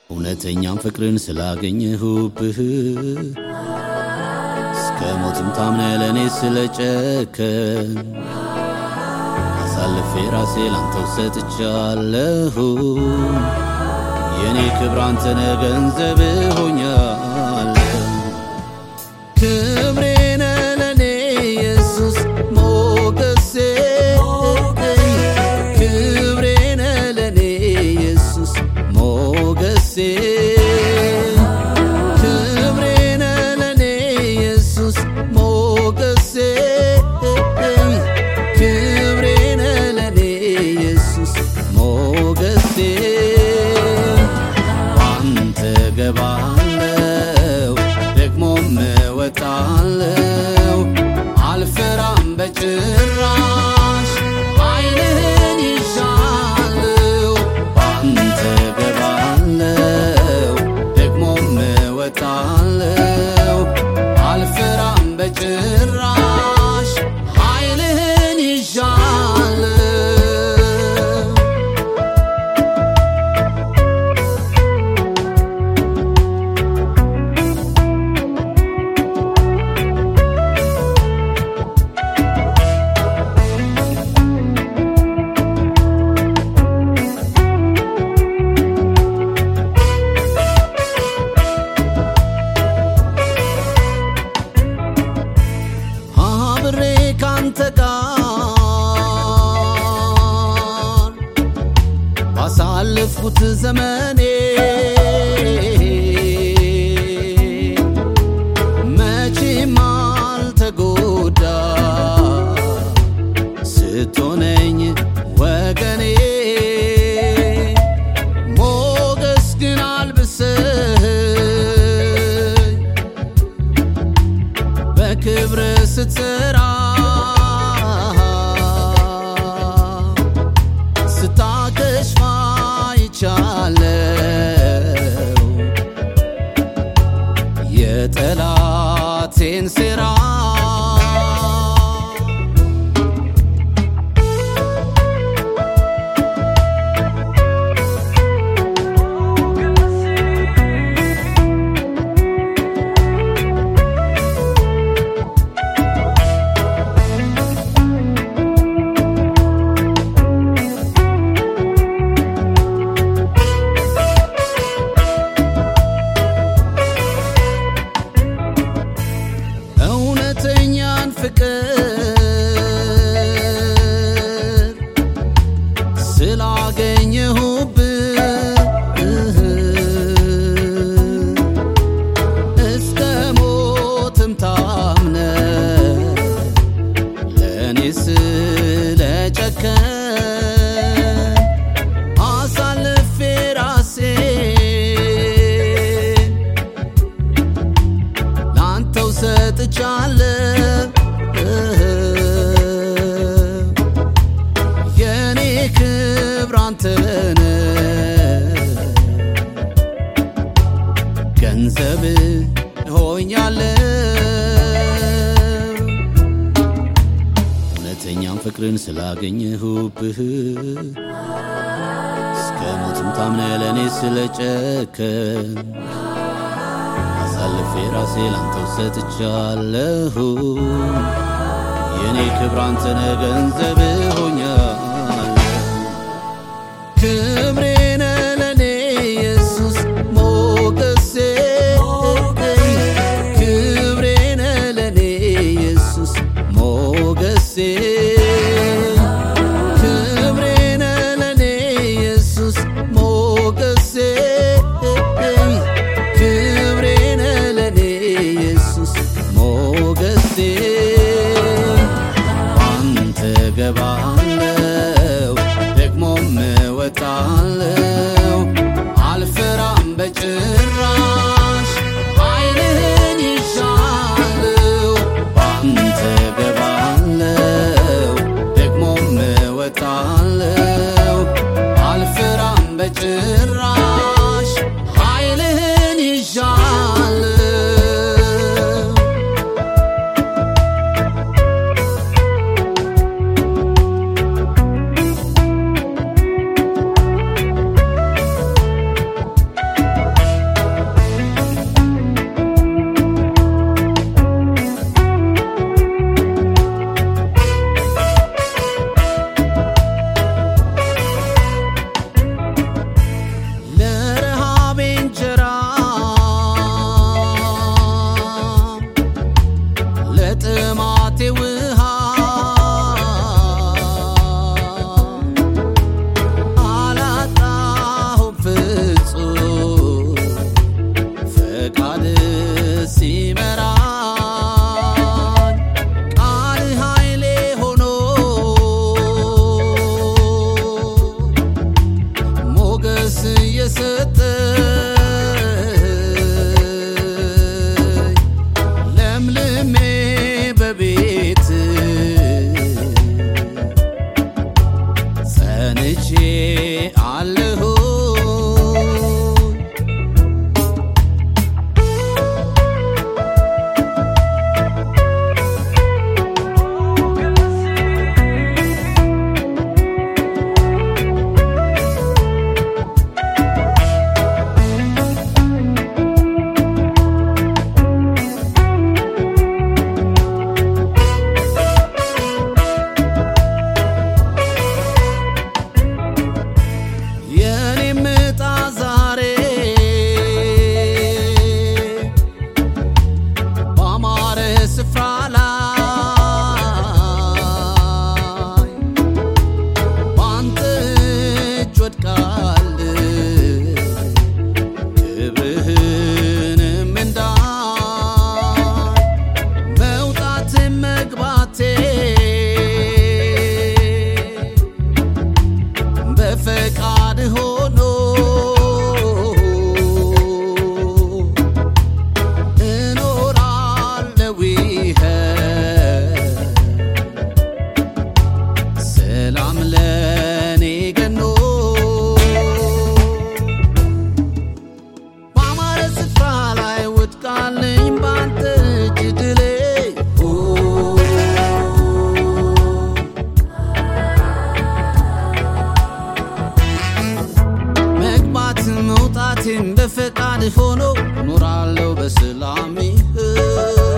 እውነተኛም ፍቅርን ስላገኘሁብህ እስከ ሞትም ታምነ ለእኔ ስለጨከን አሳልፌ ራሴ ላንተው ሰጥቻለሁ። የእኔ ክብር አንተነ ገንዘብ ሆኛለሁ። ክብሬነ ለእኔ ኢየሱስ ሞገሴ ክብሬነ ለእኔ ኢየሱስ ሞገሴ ክብሬነ ለእኔ ኢየሱስ ሞገሴ ክብሬነ ለእኔ ኢየሱስ ሞገሴ አንተ ገባለው ደግሞም እወጣለው አልፈራም በጭራሽ ኃይልህን ይሻለው አንተ ገባለው ደግሞም እወጣለው አልፈራም በጭራሽ ኃይልህን ይሻለው አብሬ ካንተ ጋር ባሳለፍኩት ዘመኔ መቼም አልተጎዳ ስትሆነኝ ወገኔ ሞገስ ግን አልብሰኝ በክብር ስትሰራ ስታከሽፋ ይቻለው የጠላቴን ሴራ እውነተኛን ፍቅር ስላገኘሁብህ እስከ ሞትም ታምነ ለእኔ ስለጨከን አሳልፌ ራሴን ላንተው ሰጥቻለሁ የኔ ክብር አንተነ ገንዘብ ሆኛለሁ እውነተኛም ፍቅርን ስላገኘሁብህ እስከ ሞትም ታምነ ለእኔ ስለጨከን አሳልፌ ራሴ ላንተው ሰጥቻለሁ። የእኔ ክብር አንተነ ገንዘብ ሆኛለሁ። ክብሬነ ለእኔ ኢየሱስ ሞገሴ ክብሬነ ለእኔ ኢየሱስ ሞገሴ ክብሬነ ለእኔ ኢየሱስ ሞገሴ ክብሬነ ለእኔ ኢየሱስ ሞገሴ አንተ ገባለው ደግሞም እወጣለው አልፈራም በጭራሽ ኃይልህን ይሻለው አንተ ገባለው ደግሞም እወጣለው አልፈራም በጭራሽ ኃይልህን ይሻለው የሰጠኝ ለምልሜ በቤት ጸንቼ አለሁ የኔም ዕጣ ዛሬ ባማረ ስፍራ ላይ ባንተ እጅ ወድቃል ክብርህንም እንዳይ መውጣት መግባቴ በፈቃድ ሆኖ እኖራለሁ ይኸ ሰላም ለኔ ገኖ በአማረ ስፍራ ላይ ወድቃለኝ ባንተ እጅ ድሌ መግባት መውጣቴም በፈቃድ ሆኖ ኖራለሁ በሰላም ይህ